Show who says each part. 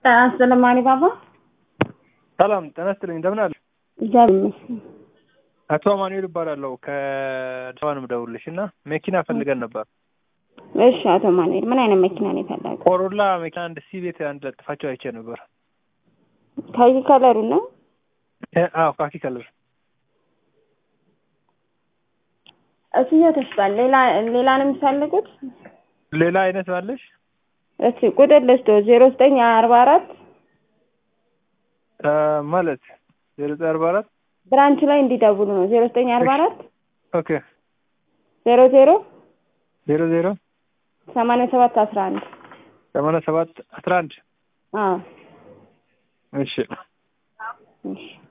Speaker 1: ጤና ይስጥልኝ ማኒ ባባ።
Speaker 2: ሰላም ጤና ይስጥልኝ እንደምን አለ?
Speaker 1: እግዚአብሔር ይመስገን።
Speaker 2: አቶ አማኑኤል እባላለሁ ከአዲስ አበባ ነው የምደውልልሽ እና መኪና ፈልገን ነበር።
Speaker 1: እሺ አቶ ማኑኤል ምን አይነት መኪና ነው የፈለገው?
Speaker 2: ኮሮላ መኪና አንድ ሲ ቤት አንድ ለጥፋቸው አይቼ ነበር።
Speaker 1: ከዚህ ከለሩ ነው?
Speaker 2: እ አዎ ካኪ ከለር
Speaker 1: እሱኛው ተሽጧል። ሌላ ሌላ ነው የሚፈልጉት?
Speaker 2: ሌላ አይነት ባለሽ?
Speaker 1: እስቲ ቁጥር ልስቶ ዜሮ ዘጠኝ አርባ አራት
Speaker 2: እ ማለት ዜሮ ዘጠኝ አርባ አራት
Speaker 1: ብራንች ላይ እንዲደውሉ ነው። ዜሮ ዘጠኝ አርባ አራት
Speaker 2: ኦኬ
Speaker 1: ዜሮ ዜሮ
Speaker 2: ዜሮ ዜሮ
Speaker 1: ሰማንያ ሰባት አስራ አንድ
Speaker 2: ሰማንያ ሰባት አስራ አንድ
Speaker 1: አዎ
Speaker 2: እሺ
Speaker 1: እሺ